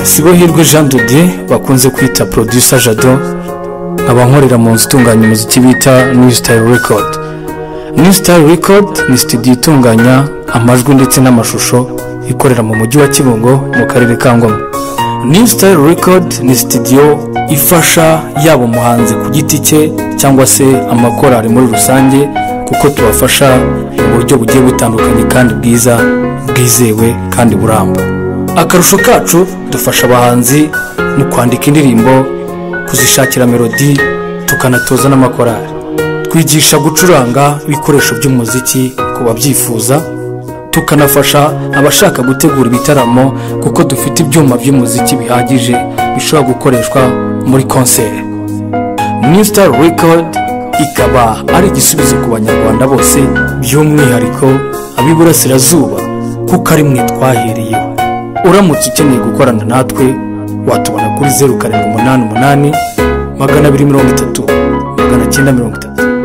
sibohirwe jean de dieu bakunze kwita producer jado abankorera mu nzu itunganya umuziki bita new style record new style record ni studio itunganya amajwi ndetse n'amashusho ikorera mu mujyi wa kibungo mu karere ka ngoma new style record ni studio ifasha yaba umuhanzi ku giti cye cyangwa se amakorari muri rusange kuko tubafasha mu buryo bugiye butandukanye kandi bwiza bwizewe kandi buramba akarusho kacu dufasha abahanzi mu kwandika indirimbo kuzishakira melodi tukanatoza n'amakorari twigisha gucuranga ibikoresho by'umuziki ku babyifuza tukanafasha abashaka gutegura ibitaramo kuko dufite ibyuma by'umuziki bihagije bishobora gukoreshwa muri konseri new star record ikaba ari igisubizo ku banyarwanda bose by'umwihariko ab'iburasirazuba kuko ari mwe twahereyeho uramutse ukeneye gukorana natwe watubona kuri zeru karindwi umunani umunani magana abiri mirongo itatu magana cyenda mirongo itatu